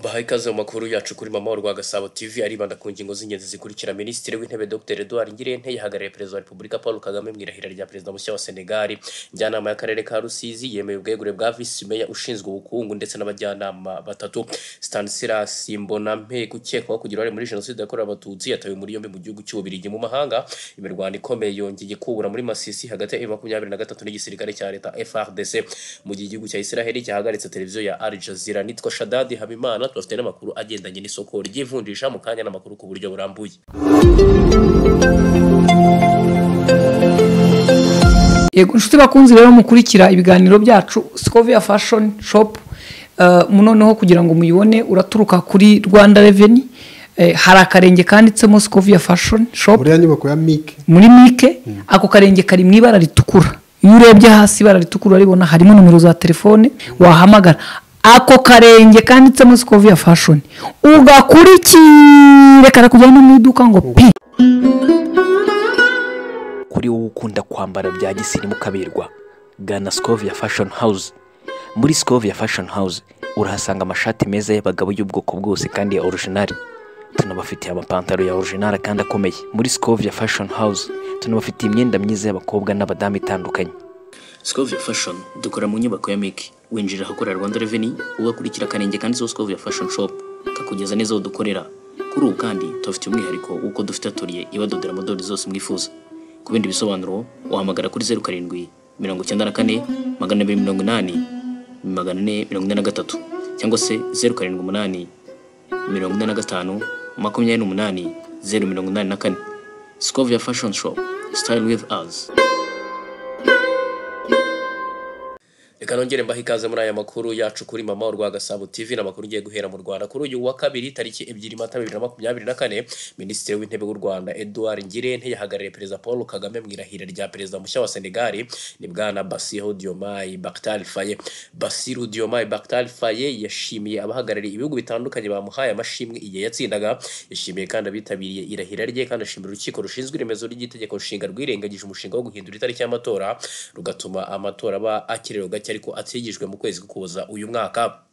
bahaye ikaze mu makuru yacu kuri mama rwa gasabo tv aribanda ku ngingo z'ingenzi zikurikira minisitiri w'intebe dr edouard ngirente yahagarariye perezida wa repubulika paul kagame mu irahira rya perezida mushya wa senegali njyanama y'akarere ka rusizi yemeye ubwegure bwa visi meya ushinzwe ubukungu ndetse n'abajyanama batatu stanislas mbonampe ukekwaho kugira uruhare muri jenoside yakorewe abatutsi yatawe muri yombi mu gihugu cy'ububirigi mu mahanga imirwano ikomeye yongeye kubura muri masisi hagati ya makumyabiri na gatatu n'igisirikare cya leta frdc mu gihe igihugu cya israheli cyahagaritse televiziyo ya al jazeera nitwa shadadi habimana tubafite n'amakuru agendanye n'isoko ry'ivunjisha mu kanya n'amakuru ku buryo burambuye yego inshuti bakunzi rero mukurikira ibiganiro byacu sikoviya fashoni shopu noneho kugira ngo muyibone uraturuka kuri rwanda reveni hari akarenge kanditsemo sikoviya fashoni shopu buriya nyubako ya mike muri mike ako karenge kari mu ibara ritukura iyo urebye hasi ibara ritukura uraribona harimo nomero za telefone wahamagara ako karenge kanditsemo sikoviya fashoni ugakurikire karakujyana mu iduka ngo pi kuri wowe ukunda kwambara bya gisirimu kaberwa gana sikovia fashion house muri sikovia fashion house urahasanga amashati meza y'abagabo y'ubwoko bwose kandi ya orujinari tunabafitiye amapantaro ya orujinari kandi akomeye muri sikovia fashion house tunabafitiye imyenda myiza y'abakobwa n'abadamu itandukanye Scovia Fashion dukora mu nyubako ya Miki winjira ahakorera Rwanda Revenue ugakurikira akanenge kanditseho Scovia Fashion Shop kakugeza neza aho dukorera kuri ubu kandi tubafitiye umwihariko w'uko dufite atelier ibadodera modeli zose mwifuza ku bindi bisobanuro wahamagara kuri zeru karindwi mirongo icyenda na kane magana abiri mirongo inani magana ane mirongo ine na gatatu cyangwa se zeru karindwi umunani mirongo ine na gatanu makumyabiri n'umunani zeru mirongo inani na kane Scovia Fashion Shop Style with us reka nongere mbahe ikaze muri aya makuru yacu kuri mama rwa gasabo tv n'amakuru ngiye guhera mu rwanda kuri uyu wa kabiri tariki ebyiri mata bibiri na makumyabiri na kane minisitiri w'intebe w'u rwanda edouard ngirente yahagarariye perezida paul kagame mu irahira rya perezida mushya wa senegali ni bwana basiho diomaye bakitari faye basiru diomaye bakitari faye yashimiye abahagarariye ibihugu bitandukanye bamuhaye amashimwe igihe yatsindaga yashimiye kandi abitabiriye irahira rye kandi ashimira urukiko rushinzwe iremezo ry'itegeko nshinga rwirengagije umushinga wo guhindura itariki y'amatora rugatuma amatora aba akiriro gake ariko atigijwe mu kwezi kukuza uyu mwaka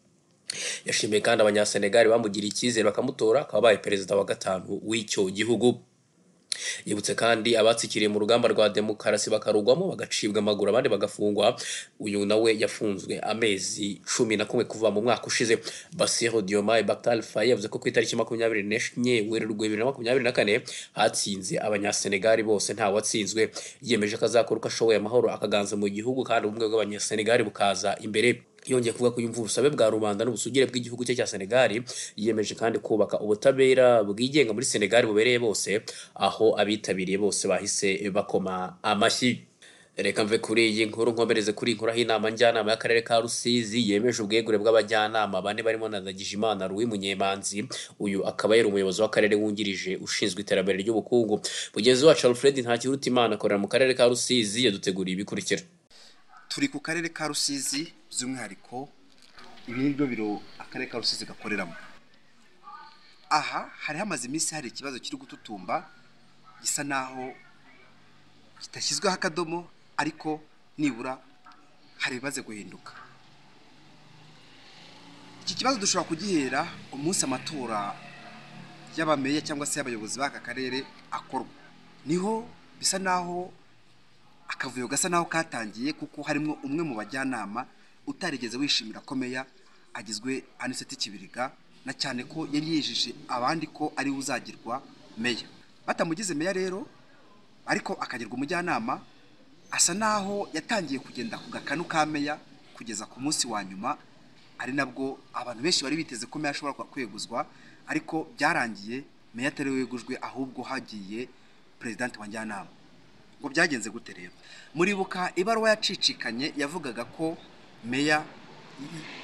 yashimiye kandi abanyasenegali bamugiriye icyizere bakamutora akaba abaye perezida wa gatanu w'icyo gihugu yibutse kandi abatsikiriye mu rugamba rwa demokarasi bakarugwamo bagacibwa amaguru abandi bagafungwa uyu nawe yafunzwe amezi cumi na kumwe kuva mu mwaka ushize basiho diomaye bakitari faye yavuze ko ku itariki makumyabiri n'enye werurwe bibiri na makumyabiri na kane hatsinze abanyasenegali bose watsinzwe yiyemeje ko azakora uko ashoboye amahoro akaganza mu gihugu kandi ubumwe bw'abanyasenegali bukaza imbere yongeye kuvuga ko yumva ubusabe bwa rubanda n'ubusugire bw'igihugu cye cya senegali yiyemeje kandi kubaka ubutabera bwigenga muri senegali bubereye bose aho abitabiriye bose bahise bakoma amashyi reka mve kuri iyi nkuru nkomereze kuri inkuru aho inama njyanama y'akarere ka rusizi yemeje ubwegure bw'abajyanama bane barimo na ndagijimana ruwi munyemanzi uyu akaba yari umuyobozi w'akarere wungirije ushinzwe iterambere ry'ubukungu mugenzi wacu alfred ntakirutimana akorera mu karere ka rusizi yaduteguriye ibikurikira turi ku karere ka rusizi by'umwihariko ibi ni byo biro akarere ka rusizi gakoreramo aha hari hamaze iminsi hari ikibazo kiri gututumba gisa naho kitashyizweho akadomo ariko nibura hari ibimaze guhinduka iki kibazo dushobora kugihera umunsi amatora y'abameya cyangwa se y'abayobozi b'aka karere akorwa niho bisa naho akavuyo gasa naho katangiye kuko harimo umwe mu bajyanama utarigeze wishimira ko meya agizwe aniseti kibiriga na cyane ko yari yijije abandi ko ariwe uzagirwa meya batamugize meya rero ariko akagirwa umujyanama asa naho yatangiye kugenda ku gakanu ka meya kugeza ku munsi wa nyuma ari nabwo abantu benshi bari biteze ko meya ashobora kweguzwa ariko byarangiye meya atari wegujwe ahubwo hagiye perezida wa njyanama ngo byagenze gute rero muribuka ibaruwa yacicikanye yavugaga ko meya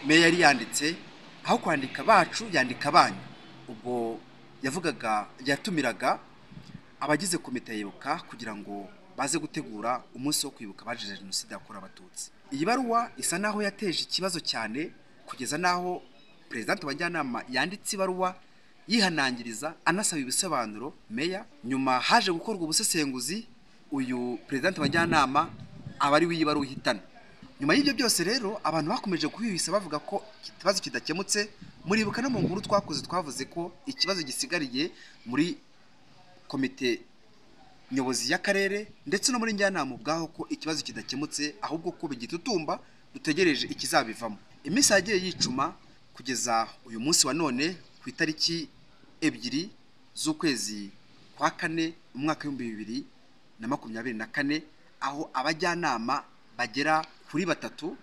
meya yari yanditse aho kwandika bacu yandika banyu ubwo yavugaga yatumiraga abagize komite yibuka kugira ngo baze gutegura umunsi wo kwibuka abazize jenoside yakorewe abatutsi iyi baruwa isa naho yateje ikibazo cyane kugeza naho perezida wa njyanama yanditse ibaruwa yihanangiriza anasaba ibisobanuro meya nyuma haje gukorwa ubusesenguzi uyu perezida wa njyanama aba ari w'iyi baruwa uhitana nyuma y'ibyo byose rero abantu bakomeje guhwihwisa bavuga ko iki kibazo kidakemutse muribuka no mu nkuru twakoze twavuze ko ikibazo gisigariye muri komite nyobozi y'akarere ndetse no muri njyanama ubwaho ko ikibazo kidakemutse ahubwo ko bigitutumba dutegereje ikizabivamo iminsi yagiye yicuma kugeza uyu munsi wa none ku itariki ebyiri z'ukwezi kwa kane mu mwaka w'ibihumbi bibiri na makumyabiri na kane aho abajyanama bagera kuri batatu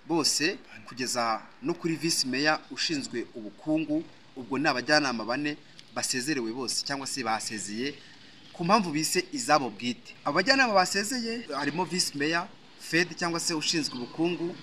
bose kugeza no kuri visi meya ushinzwe ubukungu ubwo ni abajyanama bane basezerewe bose cyangwa se basezeye ku mpamvu bise izabo bwite abajyanama basezeye harimo visi meya fed cyangwa se ushinzwe ubukungu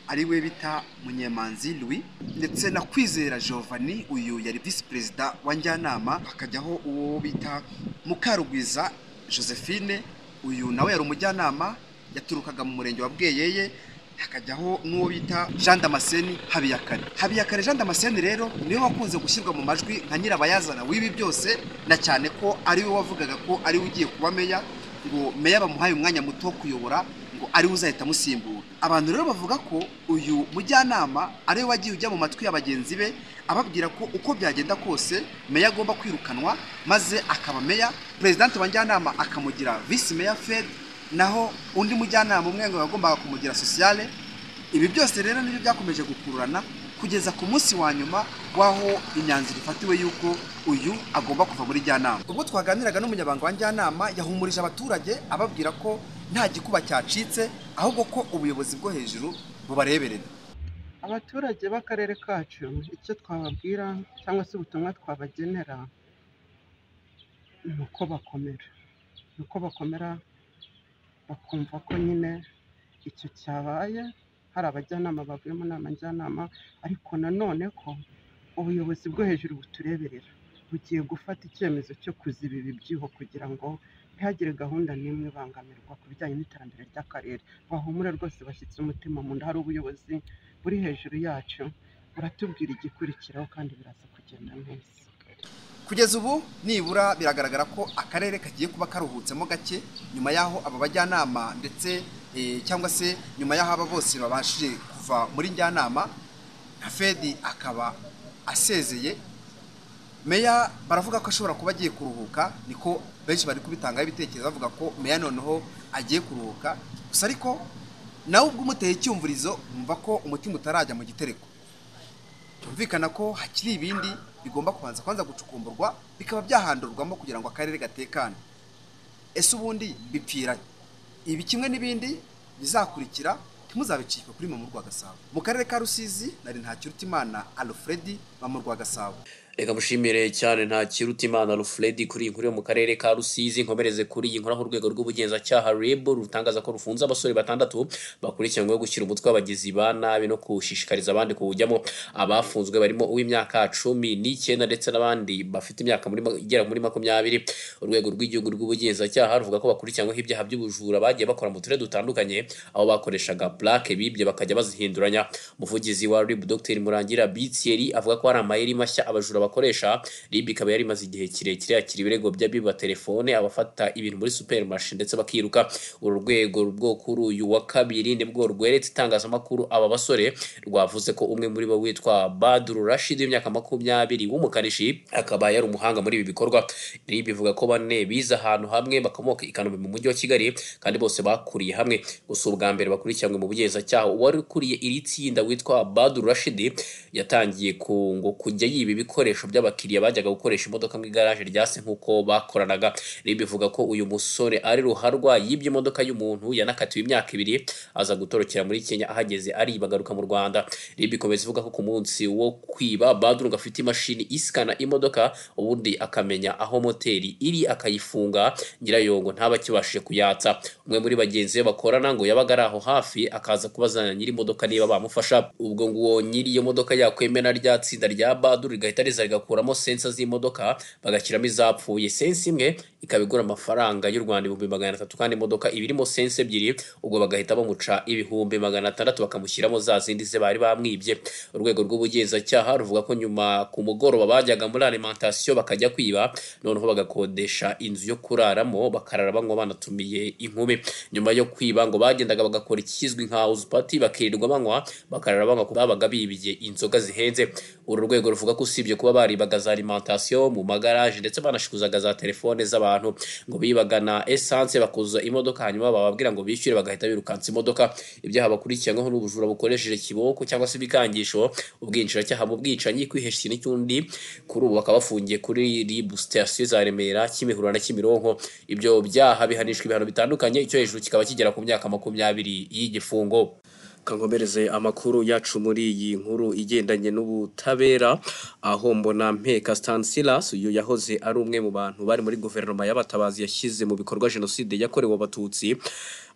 ariwe bita munyemanzi louis ndetse na kwizera Giovanni uyu yari visi perezida wa njyanama hakajyaho uwo bita mukarugwiza josephine uyu nawe yari umujyanama yaturukaga mu murenge wa bweyeye hakajyaho n'uwo bita jean damascene habiyakare habiyakare jean damascene rero niwe wakunze gushyirwa mu majwi nka nyirabayazana w'ibi byose na cyane ko ariwe wavugaga ko ariwe ugiye kuba meya ngo meya bamuhaye umwanya muto wo kuyobora ngo ariwe uzahita amusimbura abantu rero bavuga ko uyu mujyanama ariwe wagiye ujya mu matwi ya bagenzi be ababwira ko uko byagenda kose meya agomba kwirukanwa maze akaba meya perezidante wa njyanama akamugira visi meya fed naho undi mujyanama umwe ngo yagombaga kumugira sosiyale ibi byose rero nibyo byakomeje gukururana kugeza ku munsi wa nyuma w'aho imyanzuro ifatiwe y'uko uyu agomba kuva muri njyanama ubwo twaganiraga n'umunyabanga wa njyanama yahumurije abaturage ababwira ko nta gikuba cyacitse ahubwo ko ubuyobozi bwo hejuru bubareberera abaturage b'akarere kacu icyo twababwira cyangwa se ubutumwa twabagenera ni uko bakomera ni uko bakomera bakumva ko nyine icyo cyabaye hari abajyanama bavuye mu nama njyanama ariko nanone ko ubuyobozi bwo hejuru butureberera bugiye gufata icyemezo cyo kuziba ibi byuho kugira ngo ntihagire gahunda n'imwe ibangamirwa ku bijyanye n'iterambere ry'akarere bahumure rwose bashyitse umutima mu nda hari ubuyobozi buri hejuru yacu buratubwira igikurikiraho kandi biraza kugenda neza kugeza ubu nibura biragaragara ko akarere kagiye kuba karuhutsemo gake nyuma y'aho aba bajyanama ndetse eh, cyangwa se nyuma y'aho aba bose babashije kuva muri njyanama na fedi akaba asezeye meya baravuga ko ashobora kuba agiye kuruhuka niko benshi bari kubitangaho ibitekerezo bavuga ko meya noneho agiye kuruhuka gusa ariko nawe ubwo umuteye icyumvirizo wumva ko umutima utarajya mu gitereko byumvikana ko hakiri ibindi bigomba kubanza kwanza gucukumburwa bikaba byahandurwamo kugira ngo akarere gatekane ese ubundi bipfiranye ibi kimwe n'ibindi bizakurikira ntimuzabicike kuri mama rwa gasabo mu karere ka rusizi nari ntakirutimana alfredi mama rwa gasabo reka mushimire cyane nta kirutimana rufredi kuri iyi nkuru yo mu karere ka rusizi nkomereze kuri iyi nkuru aho urwego rw'ubugenzacyaha reb rutangaza ko rufunze abasore batandatu bakurikiranyweho gushyira umutwe w'abagizi ba nabi no gushishikariza abandi kuwujyamo abafunzwe barimo uw'imyaka cumi n'icyenda ndetse n'abandi bafite imyaka muri ma- igera muri makumyabiri urwego rw'igihugu rw'ubugenzacyaha ruvuga ko bakurikiranyweho ibyaha by'ubujura bagiye bakora mu turere dutandukanye aho bakoreshaga plaque bibye bakajya bazihinduranya umuvugizi wa rib dr murangira bitieri avuga ko hari amayeri mashya abajura bakoresha rib ikaba yari imaze igihe kirekire yakira ibirego by'abiba telefone abafata ibintu muri supermarché ndetse bakiruka uru rwego rwo kuri uyu wa kabiri nibwo rweretse itangazamakuru aba basore rwavuze ko umwe muri bo witwa badru rashid w'imyaka makumyabiri w'umukanishi akaba yari umuhanga muri ibi bikorwa rib ivuga ko bane bize ahantu hamwe bakomoka i kanombe mu mujyi wa kigali kandi bose bakuriye hamwe gusa ubwa mbere bakurikiranywe mu bugenzacyaha uwari ukuriye iri tsinda witwa badru rashid yatangiye ku ngo kujya yiba ibikoresho by'abakiriya bajyaga gukoresha imodoka mu igaraje rya se nk'uko bakoranaga rib ivuga ko uyu musore ari ruharwa yibye imodoka y'umuntu yanakatiwe imyaka ibiri aza gutorokera muri kenya ahageze ariba agaruka mu rwanda rib ikomeza ivuga ko ku munsi wo kwiba badru ngo afite imashini isikana imodoka ubundi akamenya aho moteri iri akayifunga nyirayongo ntaba akibashije kuyatsa umwe muri bagenzi be bakorana ngo yabaga ari aho hafi akaza kubazana nyiri imodoka niba bamufasha ubwo nguwo nyiri iyo modoka yakwemera rya tsinda rya badru rigahita riza leta rigakuramo sensa z'imodoka bagashyiramo izapfuye sensa imwe ikaba igura amafaranga y'u rwanda ibihumbi magana atatu kandi imodoka iba irimo sensa ebyiri ubwo bagahita bamuca ibihumbi magana atandatu bakamushyiramo za zindi ze bari bamwibye urwego rw'ubugenzacyaha ruvuga ko nyuma ku mugoroba bajyaga muri alimentation bakajya kwiba noneho bagakodesha inzu yo kuraramo bakarara banywa banatumiye inkumi nyuma yo kwiba ngo bagendaga bagakora ikizwi nka house party bakirirwa banywa bakarara banywa kuko babaga bibye inzoga zihenze uru rwego ruvuga ko usibye kuba baribaga za alimentation mu magaraje ndetse banashikuzaga za telefone z'abantu ngo bibaga na essence bakuzuza imodoka hanyuma bababwira ngo bishyure bagahita birukansa imodoka ibyaha bakurikiranyweho n'ubujura bukoresheje kiboko cyangwa se ibikangisho ubwinjiracyaha mu bwicanyi kwihesha ikintu cy'undi kuri ubu bakaba bafungiye kuri rib sitasiyo za remera kimihurura na kimironko ibyo byaha bihanishwa ibihano bitandukanye icyo hejuru kikaba kigera ku myaka makumyabiri y'igifungo kankomereze amakuru yacu muri iyi nkuru igendanye n'ubutabera aho mbona mpeka stansilas uyu yahoze ari umwe mu bantu bari muri guverinoma y'abatabazi yashyize mu bikorwa jenoside yakorewe abatutsi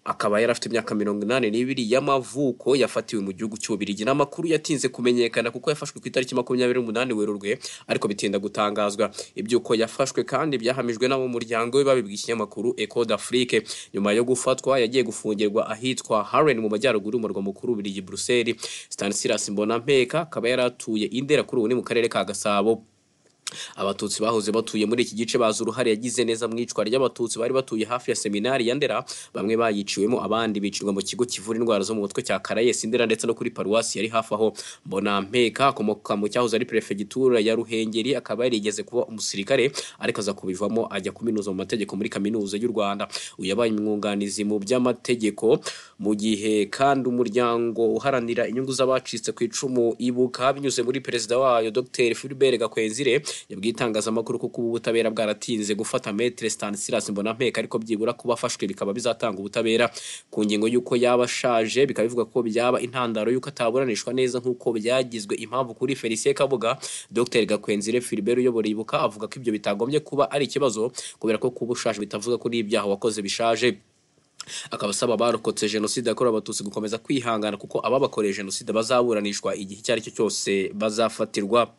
akaba yari afite imyaka mirongo inani n'ibiri y'amavuko yafatiwe mu gihugu cy'ububirigi n'amakuru yatinze kumenyekana kuko yafashwe ku itariki makumyabiri n'umunani werurwe ariko bitinda gutangazwa ibyuko yafashwe kandi byahamijwe n'abo mu muryango we babibwa ikinyamakuru eco d'afrique nyuma yo gufatwa yagiye gufungirwa ahitwa haren mu majyaruguru y'umurwa mukuru w'ububirigi buruseli stanislas mbonampeka akaba yari atuye indera kuri ubu ni mu karere ka gasabo abatutsi bahoze batuye muri iki gice bazi uruhare yagize neza mu icwa ry'abatutsi bari batuye hafi ya seminari ya ndera bamwe bayiciwemo abandi bicirwa mu kigo kivura indwara zo mu mutwe cya karayesi ndera ndetse no kuri paruwasi yari hafi aho mbona mpeka akomoka mu cyahoze ari perefegitura ya ruhengeri akaba yarigeze kuba umusirikare ariko aza kubivamo ajya kuminuza mu mategeko muri kaminuza y'u rwanda uyu yabaye umwunganizi mu by'amategeko mu gihe kandi umuryango uharanira inyungu z'abacitse ku icumu ibuka binyuze muri perezida wayo dr philibert gakwenzire yabwiye itangazamakuru ko kuba ubutabera bwaratinze gufata metere stanislas mbonampeka ariko byibura kuba afashwe bikaba bizatanga ubutabera ku ngingo y'uko yaba ashaje bikaba bivuga ko byaba intandaro y'uko ataburanishwa neza nk'uko byagizwe impamvu kuri felicien kabuga dr gakwenzire philibert uyobora ibuka avuga ko ibyo bitagombye kuba ari ikibazo kubera ko kuba ushaje bitavuga ko n'ibyaha wakoze bishaje akaba asaba abarokotse jenoside yakorewe abatutsi gukomeza kwihangana kuko ababakoreye jenoside bazaburanishwa igihe icyo ari cyo cyose bazafatirwa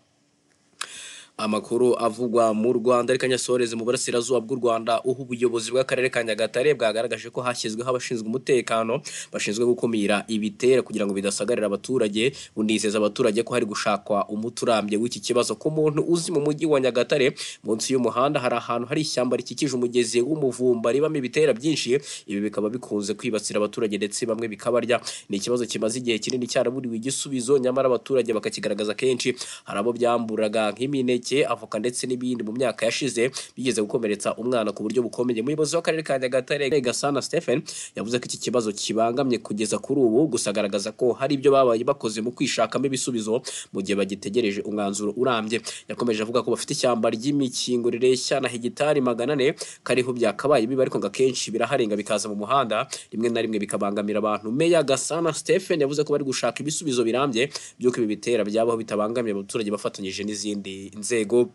amakuru avugwa mu rwanda ariko anyasoreze mu burasirazuba bw'u rwanda uha ubuyobozi bw'akarere ka nyagatare bwagaragaje ko hashyizweho abashinzwe umutekano bashinzwe gukumira ibitera kugira ngo bidasagarira abaturage bunizeza abaturage ko hari gushakwa umuti urambye w'iki kibazo ku muntu uzi mu mujyi wa nyagatare munsi y'umuhanda hari ahantu hari ishyamba rikikije umugezi w'umuvumba ribamo ibitera byinshi ibi bikaba bikunze kwibasira abaturage ndetse bamwe bikabarya ni ikibazo kimaze igihe kinini cyaraburiwe igisubizo nyamara abaturage bakakigaragaza kenshi hari abo byamburaga nk'imineke imineke avoka ndetse n'ibindi mu myaka yashize bigeze gukomeretsa umwana ku buryo bukomeye umuyobozi w'akarere ka nyagatare gasana stephen yavuze ko iki kibazo kibangamye kugeza kuri ubu gusa agaragaza ko hari ibyo babaye bakoze mu kwishakamo ibisubizo mu gihe bagitegereje umwanzuro urambye yakomeje avuga ko bafite ishyamba ry'imikingo rireshya na hegitari magana ane kariho byakabaye biba ariko ngo akenshi biraharenga bikaza mu muhanda rimwe na rimwe bikabangamira abantu meya gasana stephen yavuze ko bari gushaka ibisubizo birambye by'uko ibi bitera byabaho bitabangamiye abaturage bafatanyije n'izindi nzego inzego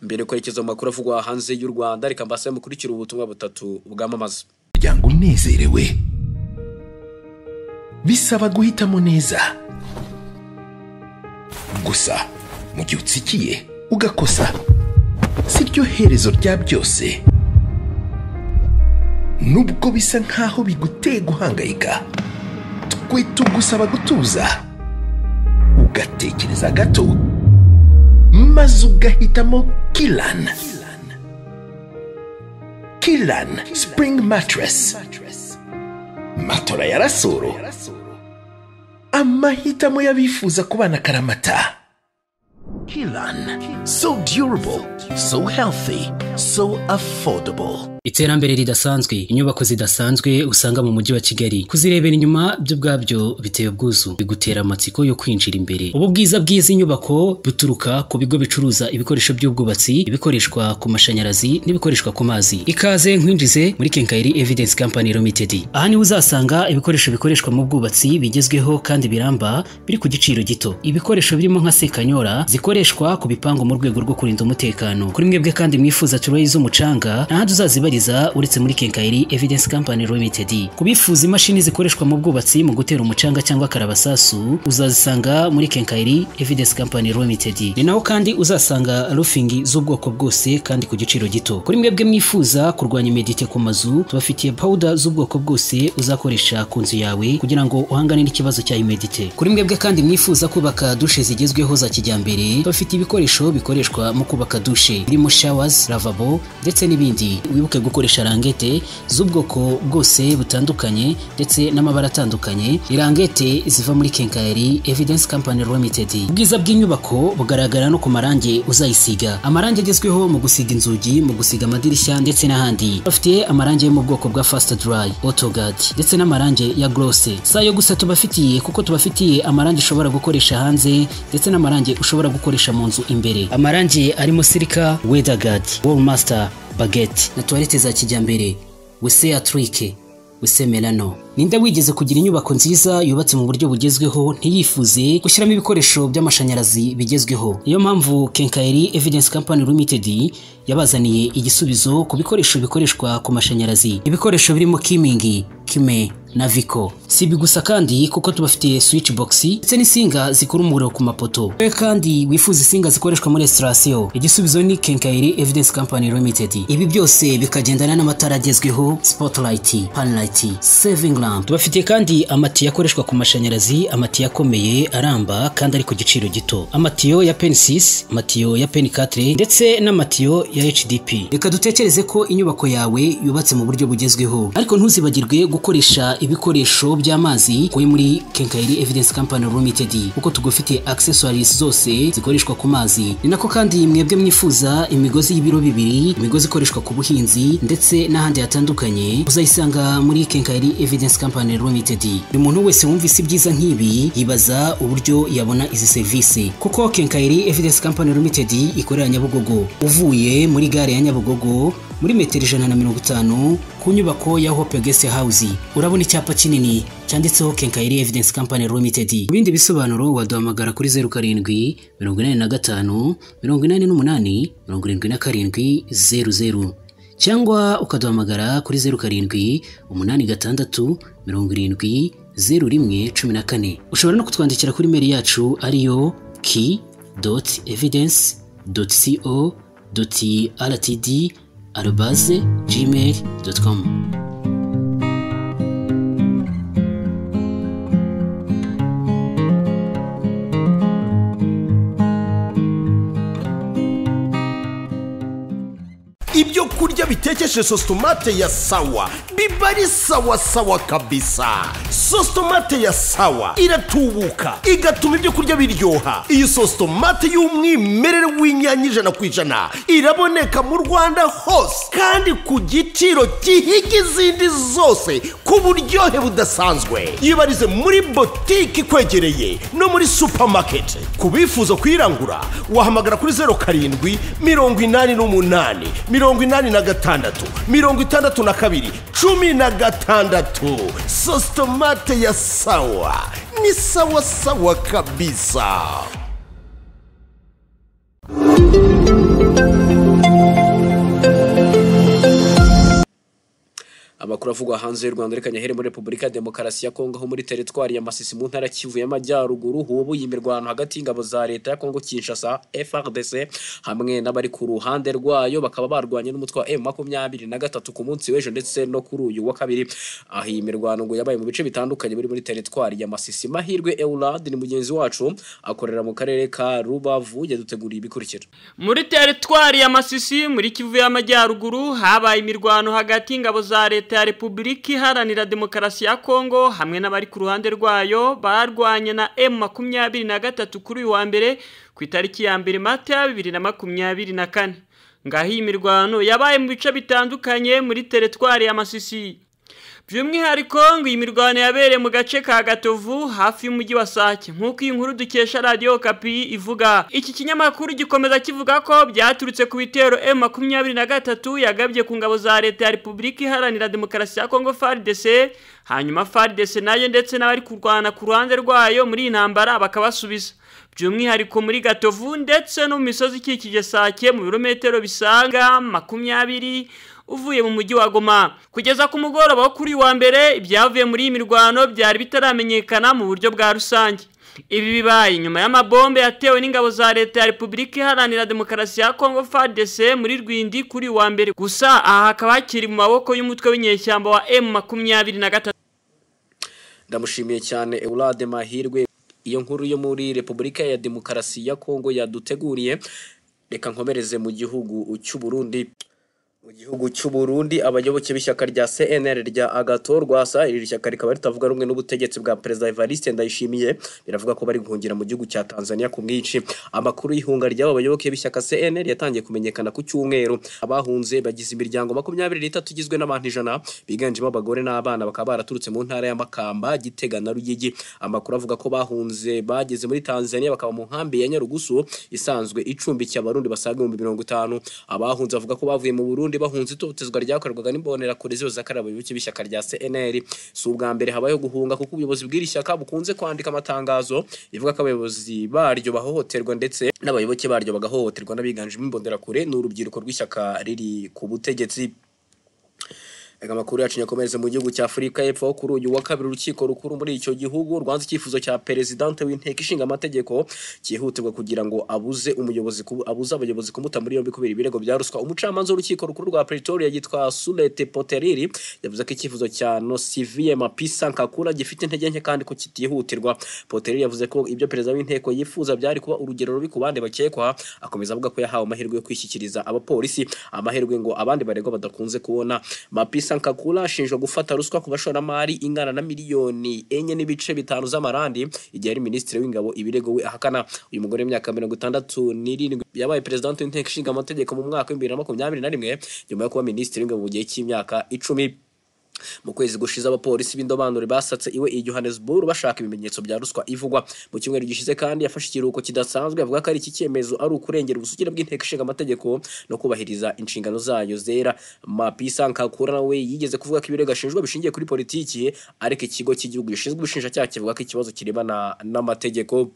mbere kwerekeza mu makuru avugwa hanze y'u rwanda reka mbasaba mukurikira ubutumwa butatu bwamamaza muryango unezerewe bisaba guhitamo neza gusa mu gihe utsikiye ugakosa si ryo herezo rya byose nubwo bisa nk'aho biguteye guhangayika twe tugusaba gutuza ugatekereza gato maze ugahitamo kirani kirani sipuringi matirasi matora ya rasoro amahitamo y'abifuza kubana akaramata kirani so diyurubo so healthy so affordable iterambere ridasanzwe inyubako zidasanzwe usanga mu mujyi wa kigali kuzirebera inyuma byo ubwabyo biteye ubwuzu bigutera amatsiko yo kwinjira imbere ubu bwiza bw'izi nyubako buturuka ku bigo bicuruza ibikoresho by'ubwubatsi ibikoreshwa ku mashanyarazi n'ibikoreshwa ku mazi ikaze nkwinjize muri kenkayiri evidence company limited aha niho uzasanga ibikoresho bikoreshwa mu bwubatsi bigezweho kandi biramba biri ku giciro gito ibikoresho birimo nka sekanyora zikoreshwa ku bipangu mu rwego rwo kurinda umutekano kuri mwebwe kandi mwifuza material z'umucanga nta handi uzazibariza uretse muri kenkayiri evidence company limited ku bifuza imashini zikoreshwa mu bwubatsi mu gutera umucanga cyangwa karabasasu uzazisanga muri kenkayiri evidence company limited ni naho kandi uzasanga roofing z'ubwoko bwose kandi ku giciro gito kuri mwebwe mwifuza kurwanya imedite ku mazu tubafitiye powder z'ubwoko bwose uzakoresha ku nzu yawe kugira ngo uhangane n'ikibazo cya imedite kuri mwebwe kandi mwifuza kubaka dushe zigezweho za kijyambere bafite ibikoresho bikoreshwa mu kubaka dushe birimo showers lavabo ndetse n'ibindi wibuke gukoresha rangete z'ubwoko bwose butandukanye ndetse n'amabara atandukanye irangete ziva muri kenkayeri evidence company limited ubwiza bw'inyubako bugaragara no ku marangi uzayisiga amarangi agezweho mu gusiga inzugi mu gusiga amadirishya ndetse n'ahandi bafite amarangi yo mu bwoko bwa fast dry autogad ndetse n'amarangi ya gloss si ayo gusa tubafitiye kuko tubafitiye amarangi ushobora gukoresha hanze ndetse n'amarangi ushobora gukoresha mu nzu imbere amarangi arimo sirika weatherguard wallmaster baguette na toilette za kijyambere wese ya trike wese melano ninde wigeze kugira inyubako nziza yubatse mu buryo bugezweho ntiyifuze gushyiramo ibikoresho by'amashanyarazi bigezweho niyo mpamvu kenkayeri evidence company limited yabazaniye igisubizo ku bikoresho bikoreshwa ku mashanyarazi ibikoresho birimo kimingi kime na viko si ibi gusa kandi kuko tubafitiye switch box ndetse n'insinga zikura umuriro ku mapoto we kandi wifuza insinga zikoreshwa muri esitasiyo igisubizo ni kenkayeri evidence company limited ibi byose bikagendana n'amatara agezweho spotlight panlight saving lamp tubafitiye kandi amatiyo akoreshwa ku mashanyarazi amatiyo akomeye aramba kandi ari ku giciro gito amatiyo ya pen 6 amatiyo ya pen 4 ndetse n'amatiyo ya hdp reka dutekereze ko inyubako yawe yubatse mu buryo bugezweho ariko ntuzibagirwe gukoresha ibikoresho by'amazi kuri muri kenkayeri evidence company limited kuko tugufite accessories zose zikoreshwa ku mazi ni nako kandi mwebwe mwifuza imigozi y'ibiro bibiri imigozi ikoreshwa ku buhinzi ndetse n'ahandi hatandukanye uzayisanga muri kenkayeri evidence company limited buri muntu wese wumvise ibyiza nk'ibi yibaza uburyo yabona izi serivisi kuko kenkayeri evidence company limited ikorera nyabugogo uvuye muri gare ya nyabugogo muri metero ijana na mirongo itanu ku nyubako ya hope guest house urabona icyapa kinini cyanditseho kenkayeri evidence company limited mu bindi bisobanuro waduhamagara kuri zeru karindwi mirongo inani na gatanu mirongo inani n'umunani mirongo irindwi na karindwi zeru zeru cyangwa ukaduhamagara kuri zeru karindwi umunani gatandatu mirongo irindwi zeru rimwe cumi na kane ushobora no kutwandikira kuri meri yacu ariyo ki doti evidence doti co doti rtd arobase gmail doti komu ibyo kurya bitekeshe sositomate ya sawa biba ari sawa sawa kabisa sositomate ya sawa iratubuka igatuma ibyo kurya biryoha iyi sositomate y'umwimerere w'inyanya ijana ku ijana iraboneka mu rwanda hose kandi ku giciro gihiga izindi zose ku buryohe budasanzwe yibarize muri botike ikwegereye no muri supamaketi ku bifuza kuyirangura wahamagara kuri zeru karindwi mirongo inani n'umunani mirongo inani na gatandatu mirongo itandatu na kabiri cumi na gatandatu sositomate ya sawa ni sawa sawa kabisa amakuru avugwa hanze y'u rwanda reka nyahere muri repubulika ya demokarasi ya kongo aho muri teritwari ya masisi mu ntara kivu y'amajyaruguru hubuye imirwano hagati y'ingabo za leta ya kongo kinshasa frdc hamwe n'abari ku ruhande rwayo bakaba barwanye n'umutwe wa m makumyabiri na gatatu ku munsi w'ejo ndetse no kuri uyu wa kabiri aho iyi mirwano ngo yabaye mu bice bitandukanye biri muri teritwari ya masisi mahirwe eulad ni mugenzi wacu akorera mu karere ka rubavu yaduteguriye ibikurikira muri teritwari ya masisi muri kivu y'amajyaruguru habaye imirwano hagati y'ingabo za leta ya repubulika iharanira demokarasi ya kongo hamwe n'abari ku ruhande rwayo barwanye na emu makumyabiri na gatatu kuri uyu wa mbere ku itariki ya mbere mata bibiri na makumyabiri na kane ngaho iyi mirwano yabaye mu bice bitandukanye muri teritwari ya masisi by'umwihariko ngo iyi mirwano yabereye mu gace ka gatovu hafi y'umujyi wa sake nk'uko iyi nkuru dukesha radiyo kapi ivuga iki kinyamakuru gikomeza kivuga ko byaturutse ku bitero emu makumyabiri na gatatu yagabye ku ngabo za leta ya repubulika iharanira demokarasi ya kongo faridese hanyuma faridese nayo ndetse n'abari kurwana ku ruhande rwayo muri iyi ntambara bakabasubiza by'umwihariko muri gatovu ndetse no mu misozi ikikije sake mu birometero bisaga makumyabiri uvuye mu mujyi wa goma kugeza ku mugoroba wo kuri wa mbere ibyavuye muri iyi mirwano byari bitaramenyekana mu buryo bwa rusange ibi bibaye nyuma y'amabombe yatewe n'ingabo za leta ya repubulika iharanira demokarasi ya kongo fadc muri rwindi kuri wa mbere gusa aha hakaba hakiri mu maboko y'umutwe w'inyeshyamba wa emu makumyabiri na gatatu ndamushimiye cyane Eulade Mahirwe iyo nkuru yo muri Repubulika ya Demokarasi ya Kongo yaduteguriye reka nkomereze mu gihugu cy'u Burundi mu gihugu cy'u Burundi abayoboke b'ishyaka rya CNL rya Agathon Rwasa iri shyaka rikaba ritavuga rumwe n'ubutegetsi bwa Perezida Evariste Ndayishimiye biravuga ko bari guhungira mu gihugu cya Tanzania ku mwinshi amakuru y'ihunga ry'aba bayoboke b'ishyaka CNL yatangiye kumenyekana ku cyumweru abahunze bagize imiryango makumyabiri n'itatu igizwe n'abantu ijana biganjemo abagore n'abana bakaba baraturutse mu ntara ya Makamba Gitega na Ruyigi amakuru avuga ko bahunze bageze muri Tanzania bakaba mu nkambi ya Nyarugusu isanzwe icumbikiye abarundi basaga ibihumbi mirongo itanu abahunze bavuga ko bavuye mu Burundi Burundi bahunze itotezwa ryakorerwaga n'imbonera kure zose abayoboke b'ishyaka rya CNL si ubwa mbere habayeho guhunga kuko ubuyobozi bw'iri shyaka bukunze kwandika amatangazo ivuga ko abayobozi baryo bahohoterwa ndetse n'abayoboke baryo bagahohoterwa n'abiganjemo imbonera kure n'urubyiruko rw'ishyaka riri ku butegetsi Ega makuru yacu nyakomereze mu gihugu cya Afurika y'Epfo aho kuri uyu wa kabiri urukiko rukuru muri icyo gihugu rwanze icyifuzo cya perezidante w'inteko ishinga amategeko cyihutirwa kugira ngo abuze umuyobozi ku- abuze abayobozi kumuta muri yombi kubera ibirego bya ruswa umucamanza w'urukiko rukuru rwa Pretoria yitwa Sulete Poteriri yavuze ko icyifuzo cya Nosiviye Mapisa Nkakura gifite intege nke kandi ko kitihutirwa Poteriri yavuze ko ibyo perezida w'inteko yifuza bya ari kuba urugero rubi ku bandi bakekwa akomeza avuga ko yahawe amahirwe yo kwishyikiriza abapolisi amahirwe ngo abandi baregwa badakunze kubona mapisa nkakura ashinjwa gufata ruswa ku bashoramari ingana na miliyoni enye n'ibice bitanu z'amarandi igihe ari minisitiri w'ingabo ibirego we ahakana uyu mugore w'imyaka mirongo itandatu n'irindwi yabaye perezida w'inteko ishinga amategeko mu mwaka w'ibihumbi bibiri na makumyabiri na rimwe nyuma yo kuba minisitiri w'ingabo mu gihe cy'imyaka icumi mu kwezi gushize abapolisi b'indobanure basatse iwe i Johannesburg bashaka ibimenyetso bya ruswa ivugwa mu cyumweru gishize kandi yafashe ikiruhuko kidasanzwe avuga ko ari iki cyemezo ari ukurengera ubusugire bw'inteko ishinga amategeko no kubahiriza inshingano zayo zera mapisa nkakura nawe yigeze kuvuga ko ibirego ashinjwa bishingiye kuri politiki ariko ikigo cy'igihugu gishinzwe ubushinjacyaha kivuga ko ikibazo kirebana n'amategeko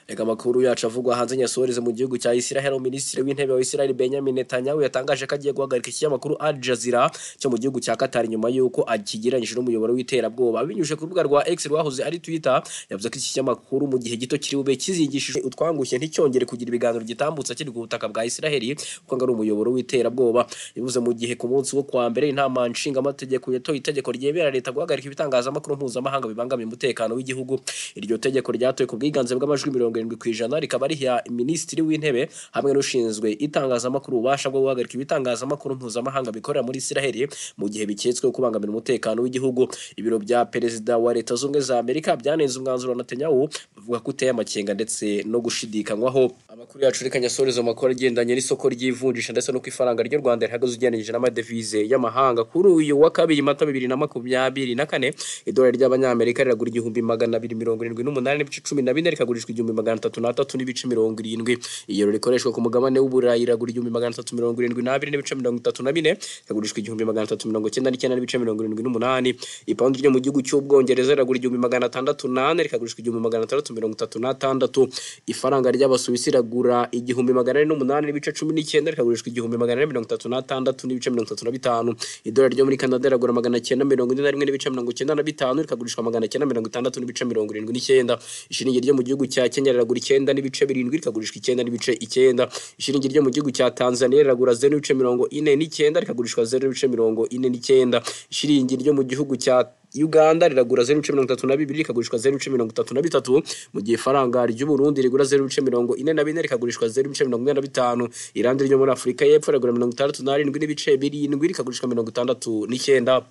Reka amakuru yacu avugwa hanze nyasohoreze mu gihugu cya Israel minisitiri w'intebe wa Israel Benjamin Netanyahu yatangaje ko agiye guhagarika ikinyamakuru Al Jazeera cyo mu gihugu cya Qatar nyuma y'uko akigereranyije n'umuyoboro w'iterabwoba abinyujije ku rubuga rwa X rwahoze ari Twitter yavuze ko iki kinyamakuru mu gihe gito kiri bube kizigishije utwangushye nticyongere kugira ibiganiro gitambutsa kiri ku butaka bwa Israel kuko ngo ari umuyoboro w'iterabwoba bivuze mu gihe ku munsi wo kuwa mbere inama nshingamategeko yatoye itegeko ryemera leta guhagarika ibitangazamakuru mpuzamahanga bibangamiye umutekano w'igihugu iryo tegeko ryatoye ku bwiganze bw'amajwi mirongo irindwi ku ijana rikaba riha minisitiri w'intebe hamwe n'ushinzwe itangazamakuru ububasha bwo guhagarika ibitangazamakuru mpuzamahanga bikorera muri isiraheli mu gihe biketsweho kubangamira umutekano w'igihugu ibiro bya perezida wa leta zunze ubumwe za amerika byanenze umwanzuro wa netanyahu bavuga ko uteye amakenga ndetse no gushidikanywaho amakuru yacu reka nyasoreze amakuru agendanye n'isoko ry'ivunjisha ndetse no ku ifaranga ry'u rwanda rihagaze ugereranyije n'amadevize y'amahanga kuri uyu wa kabiri mata bibiri na makumyabiri na kane idolari ry'abanyamerika riragura igihumbi magana abiri mirongo irindwi n'umunani n'ibice cumi na bine rikagurishwa igihumbi magana atatu n'atatu n'ibice mirongo irindwi iyero rikoreshwa ku mugabane w'uburayi riragura igihumbi magana atatu mirongo irindwi n'abiri n'ibice mirongo itatu na bine rikagurishwa igihumbi magana atatu mirongo icyenda n'icyenda n'ibice mirongo irindwi n'umunani ipawundi ryo mu gihugu cy'ubwongereza riragura igihumbi magana atandatu n'ane rikagurishwa igihumbi magana atandatu mirongo itatu n'atandatu ifaranga ry'abasuwisi riragura igihumbi magana ane n'umunani n'ibice cumi n'icyenda rikagurishwa igihumbi magana ane mirongo itatu n'atandatu n'ibice mirongo itatu na bitanu idolari ryo muri kanada riragura magana cyenda mirongo ine na rimwe n'ibice mirongo icyenda na bitanu rikagurishwa magana cyenda mirongo itandatu n'ibice mirongo irindwi n'icyenda ishiringi ryo mu gihugu cya kenya riragura icyenda n'ibice birindwi rikagurishwa icyenda n'ibice icyenda ishiringi ryo mu gihugu cya tanzania riragura zeru n'ibice mirongo ine n'icyenda rikagurishwa zeru n'ibice mirongo ine n'icyenda ishiringi ryo mu gihugu cya Uganda riragura 0.32 rikagurishwa 0.33 mu gihe faranga ry'u Burundi rigura 0.44 rikagurishwa 0.45 Irandi ryo muri Afrika y'Epfo riragura 67 n'ibice 7 rikagurishwa 69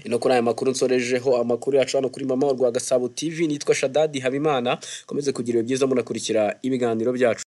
ino kuri aya makuru nsorejeho amakuru yacu hano kuri mama rwa Gasabo TV nitwa Shadadi Habimana komeze kugira ibihe byiza munakurikira ibiganiro byacu